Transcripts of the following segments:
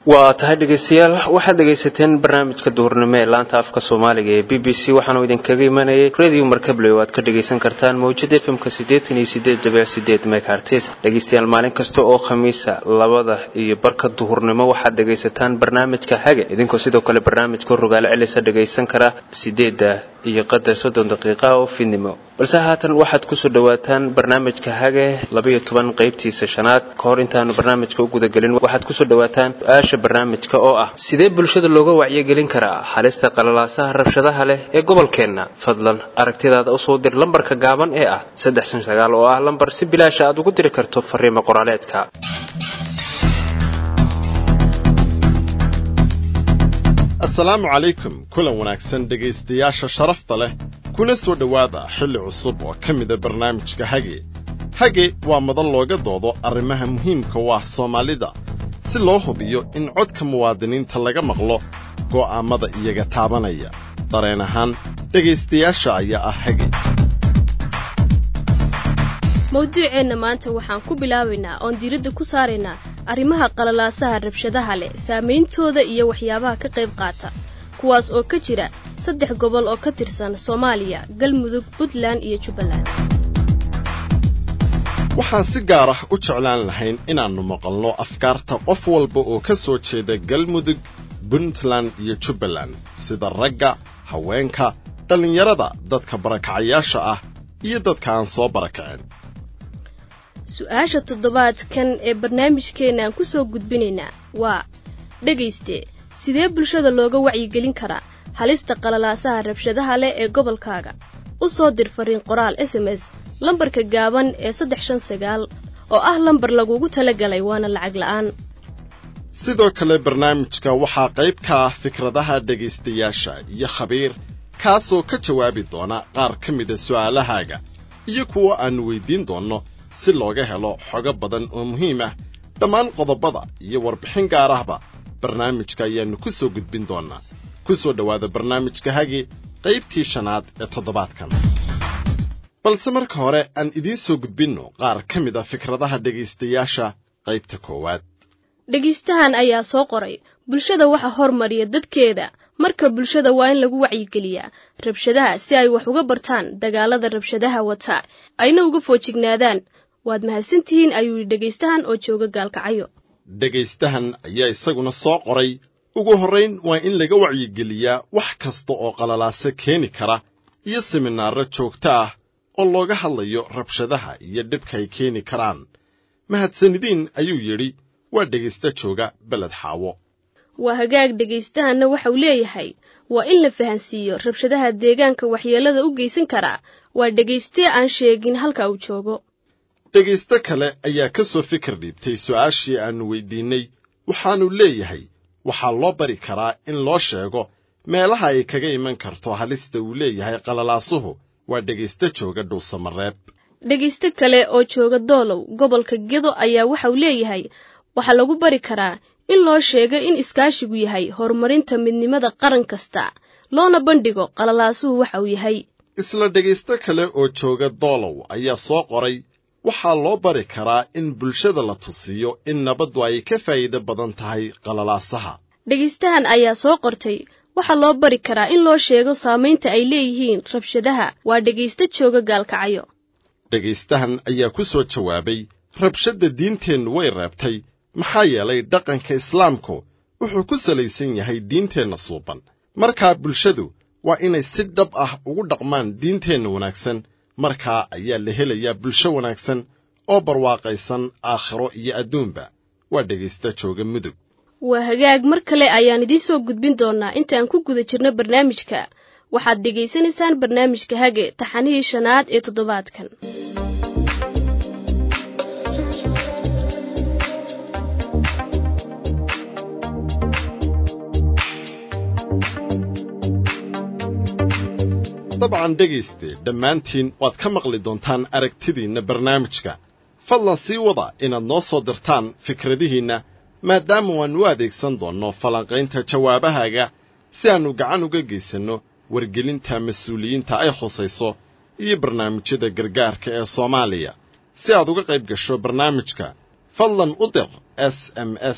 waa tahay dhegaystayaal waxaad dhegaysateen barnaamijka duhurnimo ee laanta afka soomaaliga ee b b c waxaanu idinkaga imanayay radio markable oo aad ka dhagaysan kartaan mawjada fmka siddeetan iyo sideed dhibic sideed megahertes dhegaystayaal maalin kasta oo khamiisa labada iyo barka duhurnimo waxaad dhagaysataan barnaamijka hage idinkoo sidoo kale barnaamijka rogaale celisa dhagaysan kara sideedda iyo qadar soddon daqiiqa oo fidnimo balse haatan waxaad kusoo dhawaataan barnaamijka hage labaiyo toban qaybtiisa shanaad ka hor intaanu barnaamijka u gudagelin waxaad kusoo dhawaataan su-aasha barnaamijka oo ah sidee bulshada looga wacyigelin karaa halista qalalaasaha rabshadaha leh ee gobolkeenna fadlan aragtidaada usoo dir lambarka gaaban ee ah saddex san sagaal oo ah lambar si bilaasha aad ugu diri karto fariimo qoraaleedka asalaamu calaykum kulan wanaagsan dhegaystayaasha sharafta leh kuna soo dhowaada xilli cusub oo ka mida barnaamijka hage hage waa madan looga doodo arrimaha muhiimka u ah soomaalida si loo hubiyo in codka muwaadiniinta laga maqlo go'aammada iyaga taabanaya dareen ahaan dhegaystayaasha ayaa ah hage mawduuceenna maanta waxaan ku bilaabaynaa oon diiradda ku saaraynaa arrimaha qalalaasaha rabshadaha leh saameyntooda iyo waxyaabaha ka qayb qaata kuwaas oo ka jira saddex gobol oo ka tirsan soomaaliya galmudug puntland iyo jubbaland waxaan si gaar ah u jeclaan lahayn inaannu maqalno afkaarta qof walba oo ka soo jeeda galmudug puntland iyo jubbaland sida ragga haweenka dhallinyarada dadka barakacayaasha ah iyo dadka aan soo barakacin su-aasha toddobaadkan ee barnaamijkeenna aan ku soo gudbinaynaa waa dhegayste sidee bulshada looga wacyigelin karaa halista qalalaasaha rabshadaha leh ee gobolkaaga u soo dir fariin qoraal s m s lambarka gaaban ee saddex shan sagaal oo ah lambar lagugu talagalay waana lacag la'aan sidoo kale barnaamijka waxaa qayb ka ah fikradaha dhegaystayaasha iyo khabiir kaasoo ka jawaabi doona qaar ka mida su'aalahaaga iyo kuwa aannu weyddiin doonno si looga helo xogo badan oo muhiim ah dhammaan qodobada iyo warbixin gaar ahba barnaamijka ayaannu ku soo gudbin doonnaa ku soo dhowaada barnaamijka hagi qaybtii shanaad ee toddobaadkan balse marka hore aan idiin soo gudbinno qaar ka mid a fikradaha dhegaystayaasha qaybta koowaad dhegaystahan ayaa soo qoray bulshada waxa hormariya dadkeeda marka bulshada waa in lagu wacyigeliyaa rabshadaha si ay wax uga bartaan dagaalada rabshadaha wata ayna uga foojignaadaan waad mahadsantihiin ayuu yidhi dhegaystahan oo jooga gaalkacayo dhegaystahan ayaa isaguna soo qoray ugu horrayn waa in laga wacyigeliyaa wax kasta oo qalalaase keeni kara iyo siminaarro joogto ah oo looga hadlayo rabshadaha iyo dhibka ay keeni karaan mahadsanidiin ayuu yidhi waa dhegaysta jooga beled xaawo waa hagaag dhegaystahanna waxauu leeyahay waa in la fahansiiyo rabshadaha deegaanka waxyeellada u geysan karaa waa dhegaystee aan sheegin halka uu joogo dhegaysto kale ayaa ka soo fikir dhiibtay su'aashii aannu weyddiinnay waxaannu leeyahay waxaa loo bari karaa in loo sheego meelaha ay kaga iman karto halista uu leeyahay qalalaasuhu waa dhegaysto jooga dhuusamareeb dhegaysto kale oo jooga doolow gobolka gedo ayaa waxauu leeyahay waxaa lagu bari karaa in loo sheego in iskaashigu yahay horumarinta midnimada qaran kasta loona bandhigo qalalaasuhu waxa uu yahay isla dhegaysto kale oo jooga doolow ayaa soo qoray waxaa loo bari karaa in bulshada la tusiyo in nabaddu ay ka faa'iido badan tahay qalalaasaha dhegaystahan ayaa soo qortay waxaa loo bari karaa in loo sheego saamaynta ay leeyihiin rabshadaha waa dhegaysto jooga gaalkacayo dhegaystahan ayaa ku soo jawaabay rabshadda diinteennu way reebtay maxaa yeelay dhaqanka islaamku wuxuu ku salaysan yahay diinteenna suuban markaa bulshadu waa inay si dhab ah ugu dhaqmaan diinteenna wanaagsan markaa ayaa la helayaa bulsho wanaagsan oo barwaaqaysan aakhiro iyo adduunba waa dhegaysta jooga mudug waa hagaag mar kale ayaan idiin soo gudbin doonnaa intaan ku guda jirno barnaamijka waxaad dhegaysanaysaan barnaamijka hage taxanihii shanaad ee toddobaadkan dabcan dhegayste dhammaantiin waad ka maqli doontaan aragtidiinna barnaamijka fadlan sii wada inaad noo soo dirtaan fikradihiinna maadaama waannu adeegsan doonno falanqaynta jawaabahaaga si aannu gacan uga geysanno wargelinta mas-uuliyiinta ay khusayso iyo barnaamijyada gargaarka ee soomaaliya si aad uga qayb gasho barnaamijka fadlan u dir s m s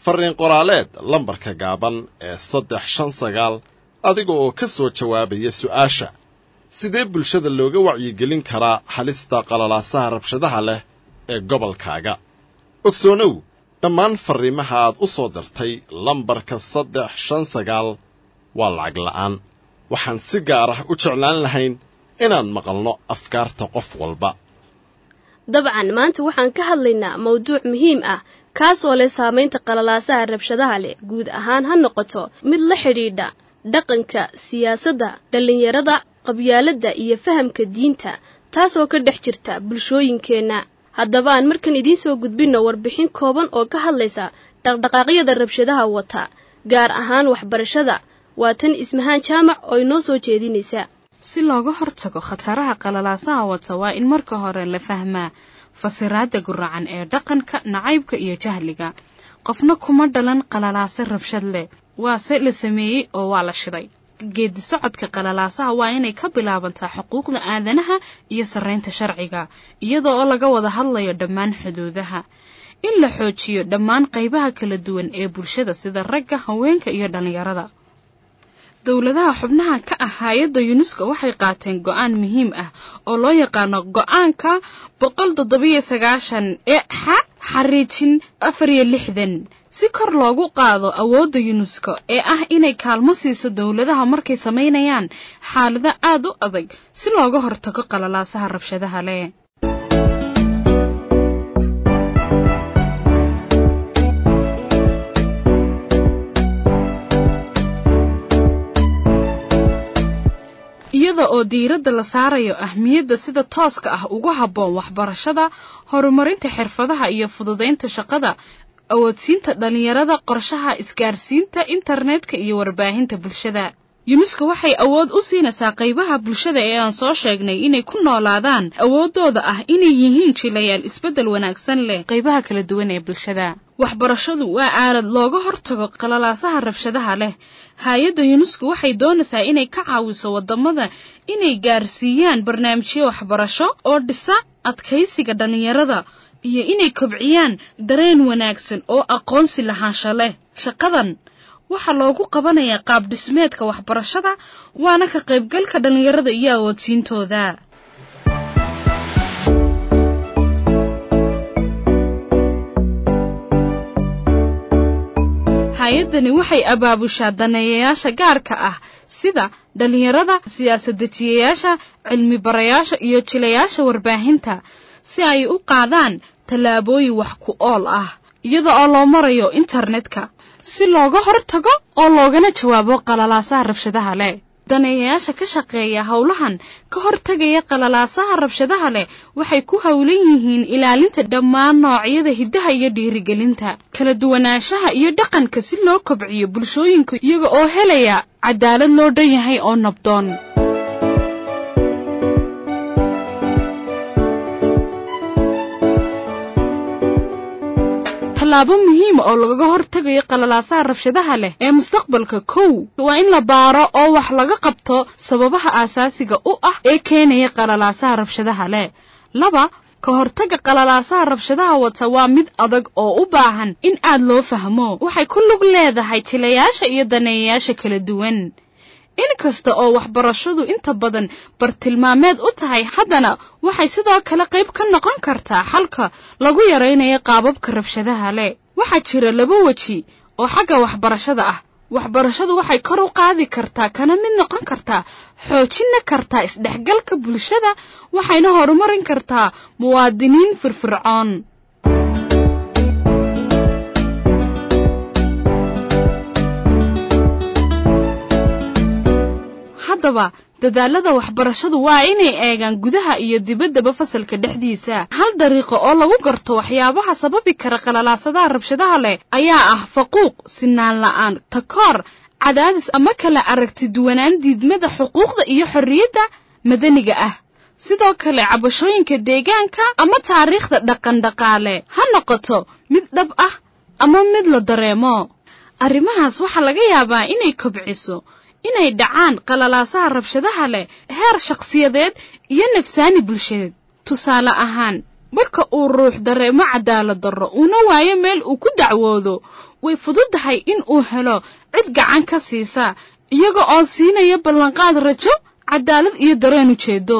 farriin qoraaleed lambarka gaaban ee saddex shan sagaal adiga oo ka soo jawaabaya su'aasha sidee bulshada looga wacyigelin karaa halista qalalaasaha rabshadaha leh ee gobolkaaga ogsoonow dhammaan farriimaha aad u soo dirtay lambarka saddex shan sagaal waa lacag la'aan waxaan si gaar ah u jeclaan lahayn inaan maqalno afkaarta qof walba dabcan maanta waxaan ka hadlaynaa mawduuc muhiim ah kaasoo leh saamaynta qalalaasaha rabshadaha leh guud ahaan ha noqoto mid la xidhiidha dhaqanka siyaasadda dhallinyarada qabyaaladda iyo fahamka diinta taasoo ka dhex jirta bulshooyinkeenna haddaba aan markan idiin soo gudbinno warbixin kooban oo ka hadlaysa dhaqdhaqaaqyada rabshadaha wata gaar ahaan waxbarashada waa tan ismahaan jaamac oo inoo soo jeedinaysa si looga hortago khataraha qalalaasaha wata waa in marka hore la fahmaa fasiraadda guracan ee dhaqanka nacaybka iyo jahliga qofna kuma dhalan qalalaase rabshad leh waase la sameeyey oo waa la shiday geedi socodka qalalaasaha waa inay ka bilaabantaa xuquuqda aadanaha iyo sarraynta sharciga iyadoo oo laga wada hadlayo dhammaan xuduudaha in la xoojiyo dhammaan qaybaha kala duwan ee bulshada sida ragga haweenka iyo dhallinyarada dowladaha xubnaha ka ah hay-adda yunesko waxay qaateen go-aan muhiim ah oo loo yaqaano go-aanka boqol toddobiyo sagaashan ee xa xariijin afar iyo lixdan si kor loogu qaado awoodda yunesko ee ah inay kaalmo siiso dowladaha markay samaynayaan xaalado aad u adag si looga hortago qalalaasaha rabshadaha leh iyada oo diiradda la saarayo ahmiyadda sida tooska ah ugu habboon waxbarashada horumarinta xirfadaha iyo fududaynta shaqada awoodsiinta dhallinyarada qorshaha isgaarsiinta internetka iyo warbaahinta bulshada yunesko waxay awood u siinaysaa qaybaha bulshada ee aan soo sheegnay inay ku noolaadaan awooddooda ah inay yihiin jilayaal isbeddel wanaagsan leh qaybaha kala duwan ee bulshada waxbarashadu waa aalad looga hortago qalalaasaha rabshadaha leh hay-adda yunesko waxay doonaysaa inay ka caawiso waddamada inay gaarsiiyaan barnaamijyo waxbarasho oo dhisa adkaysiga dhallinyarada iyo inay kobciyaan dareen wanaagsan oo aqoonsi lahaansho leh shaqadan waxaa loogu qabanayaa qaab dhismeedka waxbarashada waana ka qaybgalka dhallinyarada iyo awoodsiintooda hay-addani waxay abaabushaa daneeyayaasha gaarka ah sida dhallinyarada siyaasad-dejiyayaasha cilmi barayaasha iyo jilayaasha warbaahinta si ay u qaadaan tallaabooyin wax ku ool ah iyada oo loo marayo internetka si looga hortago oo loogana jawaabo qalalaasaha rabshadaha leh daneeyayaasha ka shaqeeya howlahan ka hortagaya qalalaasaha rabshadaha leh waxay ku howlan yihiin ilaalinta dhammaan noocyada hiddaha iyo dhiirigelinta kala duwanaanshaha iyo dhaqanka si loo kobciyo bulshooyinka iyaga oo helaya cadaalad loo dhan yahay oo nabdoon tallaabo muhiima oo lagaga hortagayo qalalaasaha rabshadaha leh ee mustaqbalka kow waa in la baaro oo wax laga qabto sababaha aasaasiga u ah ee keenaya qalalaasaha rabshadaha leh laba ka hortagga qalalaasaha rabshadaha wata waa mid adag oo u baahan in aad loo fahmo waxay ku lug leedahay jilayaasha iyo daneeyayaasha kala duwan in kasta oo waxbarashadu inta badan bartilmaameed u tahay haddana waxay sidoo kale qayb ka noqon kartaa xalka lagu yaraynayo qaababka rabshadaha leh waxaa jira laba weji oo xagga waxbarashada ah waxbarashadu waxay kor u qaadi kartaa kana mid noqon kartaa xoojina kartaa isdhexgalka bulshada waxayna horumarin kartaa muwaadiniin firfircoon haddaba dadaalada waxbarashadu waa inay eegaan gudaha iyo dibaddaba fasalka dhexdiisa hal dariiqo oo lagu garto waxyaabaha sababi kara qalalaasadaha rabshadaha leh ayaa ah faquuq sinaan la'aan takoor cadaadis ama kala aragti duwanaan diidmada xuquuqda iyo xorriyadda madaniga ah sidoo kale cabashooyinka deegaanka ama taariikhda dhaqandhaqaale ha noqoto mid dhab ah ama mid la dareemo arrimahaas waxaa laga yaabaa inay kobciso inay dhacaan qalalaasaha rabshadaha leh heer shakhsiyadeed iyo nafsaani bulshadeed tusaale ahaan marka uu ruux dareemo cadaalad darro uuna waayo meel uu ku dacwoodo way fududahay in uu helo cid gacan ka siisa iyaga oo siinaya ballanqaad rajo cadaalad iyo dareen ujeedo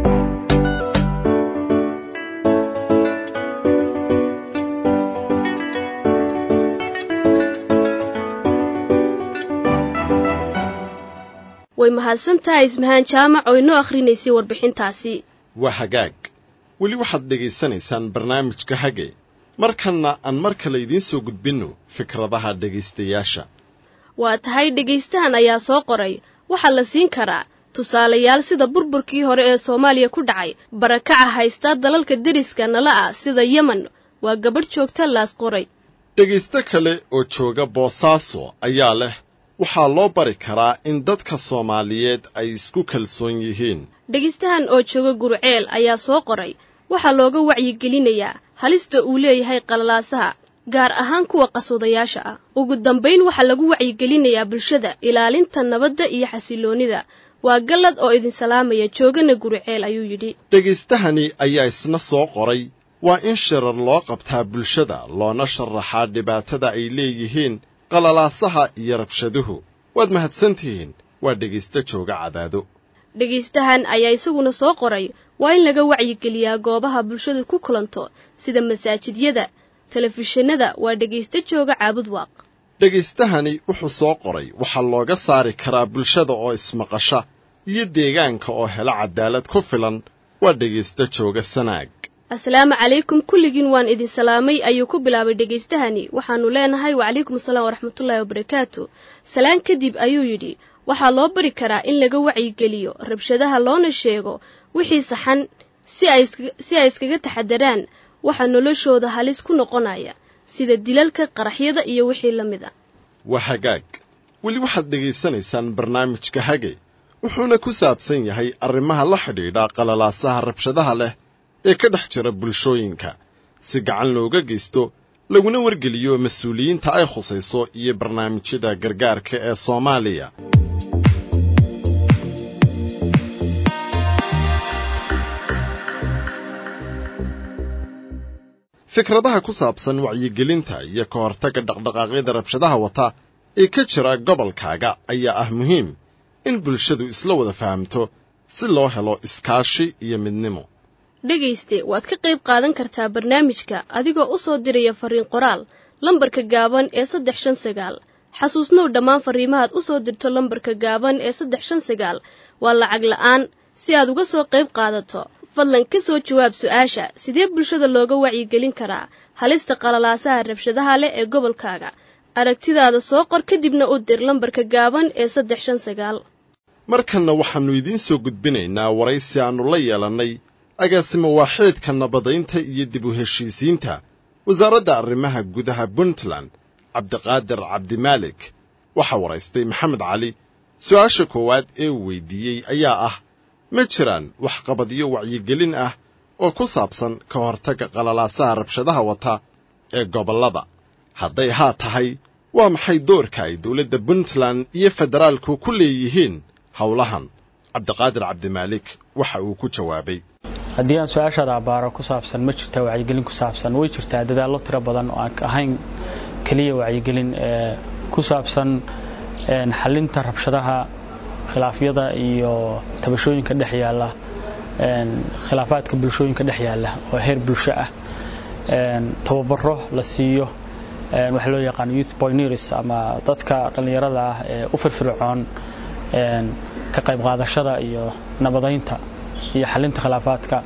way mahadsan tahay ismahaan jaamac oo inoo akhrinaysay warbixintaasi waa hagaag weli waxaad dhegaysanaysaan barnaamijka hage markanna aan mar kale idiin soo gudbinno fikradaha dhegaystayaasha waa tahay dhegaystahan ayaa soo qoray waxaa la siin karaa tusaalayaal sida burburkii hore ee soomaaliya ku dhacay barakaca haysta dalalka deriska nala ah sida yemen waa gabadh joogta laas qoray dhegaysto kale oo jooga boosaaso ayaa leh waxaa loo bari karaa in dadka soomaaliyeed ay isku kalsoon yihiin dhegaystahan oo jooga gurceel ayaa soo qoray waxaa looga wacyigelinayaa halista uu leeyahay qalalaasaha gaar ahaan kuwa qaswadayaasha ah ugu dambayn waxaa lagu wacyigelinayaa bulshada ilaalinta nabadda iyo xasiloonnida waa gallad oo idin salaamaya joogana gurceel ayuu yidhi dhegaystahani ayaa isna soo qoray waa in shirar loo qabtaa bulshada loona sharaxaa dhibaatada ay leeyihiin qalalaasaha iyo rabshaduhu waad mahadsantihiin waa dhegaysto jooga cadaado dhegaystahan ayaa isaguna soo qoray waa in laga wacyigeliyaa goobaha bulshadu ku kulanto sida masaajidyada telefishinada waa dhegaysto jooga caabud waaq dhegaystahani wuxuu soo qoray waxaa looga saari karaa bulshada oo ismaqasha iyo deegaanka oo hela cadaalad ku filan waa dhegaysto jooga sanaag asalaamu calaykum kulligiin waan idin salaamay ayuu ku bilaabay dhegaystahani waxaannu leenahay wacalaykum asalaam waraxmatullaahi wabarakaatu salaan kadib ayuu yidhi waxaa loo bari karaa in laga wacyigeliyo rabshadaha loona sheego wixii saxan si ay iskaga taxadaraan waxaa noloshooda halis ku noqonaya sida dilalka qaraxyada iyo wixii la mid a waa hagaag weli waxaad dhegaysanaysaan barnaamijka hage wuxuuna ku saabsan yahay arrimaha la xidhiidha qalalaasaha rabshadaha leh ee ka dhex jira bulshooyinka si gacan looga geysto laguna wargeliyo mas-uuliyiinta ay khusayso iyo barnaamijyada gargaarka ee soomaaliya fikradaha ku saabsan wacyigelinta iyo ka hortagga dhaqdhaqaaqyada rabshadaha wata ee ka jira gobolkaaga ayaa ah muhiim in bulshadu isla wada fahamto si loo helo iskaashi iyo midnimo dhegayste waad ka qayb qaadan kartaa barnaamijka adigoo u soo diraya fariin qoraal lambarka gaaban ee saddex shan sagaal xasuusnow dhammaan fariimahaad u soo dirto lambarka gaaban ee saddex shan sagaal waa lacag la'aan si aad uga soo qayb qaadato fadlan ka soo jawaab su-aasha sidee bulshada looga wacyigelin karaa halista qalalaasaha rabshadaha leh ee gobolkaaga aragtidaada soo qor kadibna u dir lambarka gaaban ee saddex shan sagaal markanna waxaannu idiin soo gudbinaynaa waraysi aannu la yeelannay agaasimo waaxeedka nabadaynta iyo dib u heshiisiinta wasaaradda arrimaha gudaha puntland cabdiqaadir cabdimaalik waxaa waraystay maxamed cali su-aasha koowaad ee uu weydiiyey ayaa ah ma jiraan waxqabadyo wacyigelin ah oo ku saabsan ka hortagga qalalaasaha rabshadaha wata ee gobollada hadday haa tahay waa maxay doorka ay dowladda puntland iyo federaalku ku leeyihiin howlahan cabdiqaadir cabdimaalik waxa uu ku jawaabay haddii aan su-aashaada abbaaro ku saabsan ma jirtaa wacyigelin ku saabsan way jirtaa dadaallo tiro badan oo aan ahayn keliya wacyigelin ee ku saabsan xalinta rabshadaha khilaafyada iyo tabashooyinka dhex yaalla khilaafaadka bulshooyinka dhex yaalla oo heer bulsho ah tababaro la siiyo waxa loo yaqaan youth pioneers ama dadka dhallinyarada ah ee u firfircoon ka qayb qaadashada iyo nabadaynta iyo xalinta khilaafaadka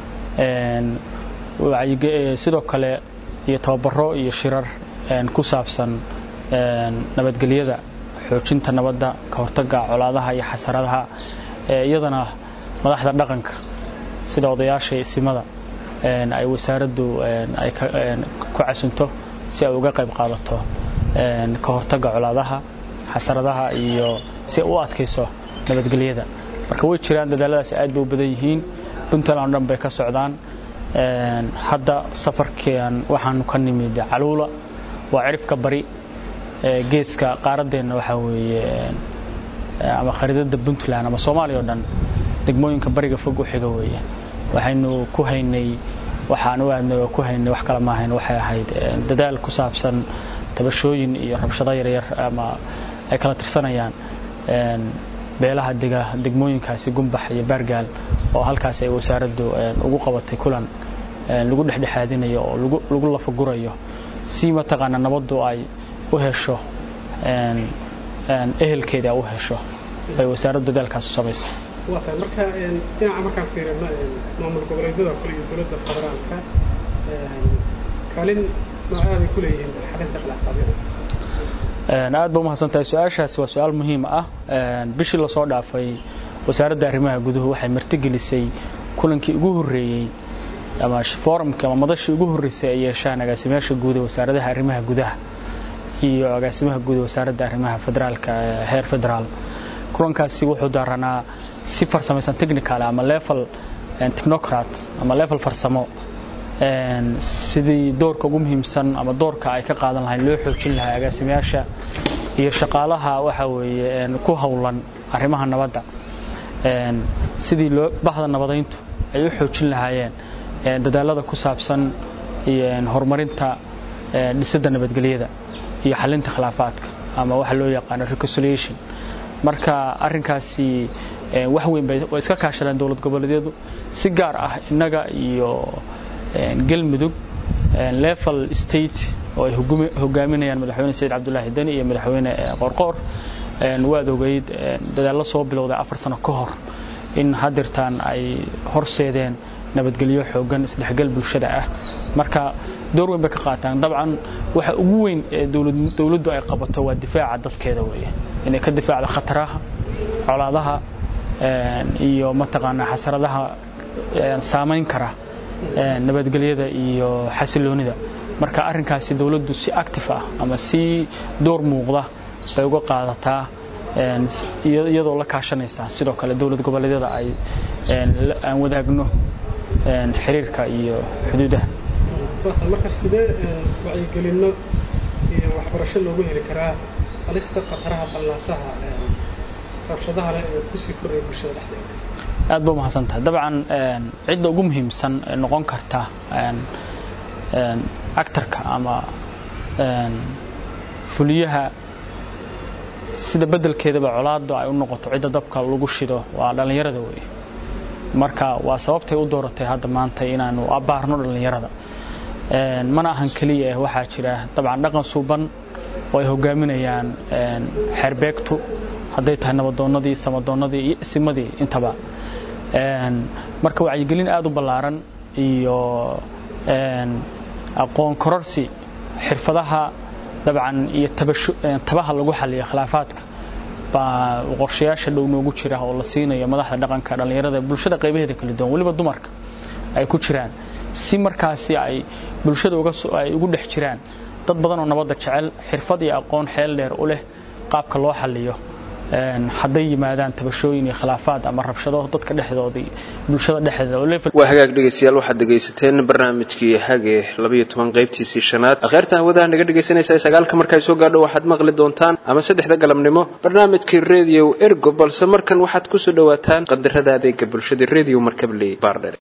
sidoo kale iyo tababaro iyo shirar ku saabsan nabadgelyada xoojinta nabadda ka hortagga colaadaha iyo xasaradaha iyadana madaxda dhaqanka sida odayaasha isimada ay wasaaraddu ay ku casunto si ay uga qayb qaadato ka hortagga colaadaha xasaradaha iyo si ay u adkayso nabadgelyada marka way jiraan dadaaladaas aad bay u badan yihiin puntland o dhan bay ka socdaan hadda safarkan waxaanu ka nimid caluula waa cirifka bari geeska qaaraddeenna waxaa weeye ama khariidada puntland ama soomaaliya o dhan degmooyinka bariga fog u xiga weeye waxaynu ku haynay waxaan u aadnay oo ku haynay wax kale maahayn waxay ahayd dadaal ku saabsan tabashooyin iyo rabshado yaryar ama ay kala tirsanayaan beelaha dega degmooyinkaasi gumbax iyo baargaal oo halkaas ay wasaaraddu ugu qabatay kulan lagu dhexdhexaadinayo oo lagu lafagurayo si mataqaana nabaddu ay u hesho ehelkeeda u hesho ay wasaaraddu dadaalkaas u samaysay waa tahay marka dhinaca markaan fiirino maamul goboleedyada kale iyo dowladda federaalka kaalin noocaabay ku leeyihiin xalinta khilaafadyada aad ba umahadsan tahay su-aashaasi waa su-aal muhiim ah bishii lasoo dhaafay wasaaradda arrimaha guduhu waxay martigelisay kulankii ugu horreeyey ama forumkii ama madashii ugu horreysay ay yeeshaan agaasimayaasha guud ee wasaaradaha arrimaha gudaha iyo agaasimaha guud ee wasaaradda arrimaha federaalka heer federaal kulankaasi wuxuu daaranaa si farsamaysan technical ama level technocrat ama level farsamo sidii doorka ugu muhiimsan ama doorka ay ka qaadan lahayn loo xoojin lahaa agaasimayaasha iyo shaqaalaha waxa weeye ku howlan arrimaha nabadda sidii loo bahda nabadayntu ay u xoojin lahaayeen dadaalada ku saabsan horumarinta dhisidda nabadgelyada iyo xalinta khilaafaadka ama waxa loo yaqaano reconciliation marka arrinkaasi wax weyn bay iska kaashadeen dowlad goboleedyadu si gaar ah innaga iyo galmudug level state oo ay hogaaminayaan madaxweyne sayid cabdulaahi deni iyo madaxweyne qorqoor waad ogeyd dadaallo soo bilowday afar sano ka hor in hadirtaan ay horseedeen nabadgelyo xoogan isdhexgal bulshada ah marka door weyn bay ka qaataan dabcan waxa ugu weyn ee dowladdu ay qabato waa difaaca dadkeeda weeye inay ka difaacdo khataraha colaadaha iyo mataqaanaa xasaradaha saamayn kara nabadgelyada iyo xasiloonida marka arrinkaasi dowladdu si active ah ama si door muuqda bay uga qaadataa iyadoo la kaashanaysa sidoo kale dowlad goboleedyada ay aan wadaagno xiriirka iyo xuduudaha marka sidee wacyigelinno iyo waxbarasho loogu heli karaa halista khataraha ballaasaha rabshadaha leh ee kusii koraya bulshada dhexdeeda aad ba umahadsan tahay dabcan cidda ugu muhiimsan ee noqon karta actarka ama fuliyaha sida beddelkeedaba colaaddu ay u noqoto cidda dabka lagu shido waa dhallinyarada weeye marka waa sababtay u dooratay hadda maanta inaanu abbaarno dhallinyarada mana ahan keliya waxaa jira dabcan dhaqan suuban oo ay hogaaminayaan xeerbeegtu hadday tahay nabadoonnadii samadoonnadii iyo isimadii intaba marka wacyigelin aad u ballaaran iyo aqoon kororsi xirfadaha dabcan iyo tabaha lagu xaliyo khilaafaadka baa qorshayaasha dhow noogu jira oo la siinayo madaxda dhaqanka dhallinyarada bulshada qaybaheeda kala duwan weliba dumarka ay ku jiraan si markaasi ay bulshada ay ugu dhex jiraan dad badan oo nabadda jecel xirfad iyo aqoon xeel dheer u leh qaabka loo xaliyo hadday yimaadaan tabashooyin iyo khilaafaad ama rabshado dadka dhexdoodii bulshada dhexdeeda waa hagaag dhegaystayaal waxaad dhegaysateen barnaamijkii hage labayo toban qaybtiisii shanaad akheerta hawadaha naga dhegaysanaysa sagaalka markay soo gaadho waxaad maqli doontaan ama saddexda galabnimo barnaamijkii radio ergo balse markan waxaad kusoo dhawaataan qadarada adeega bulshada radio markabley baardher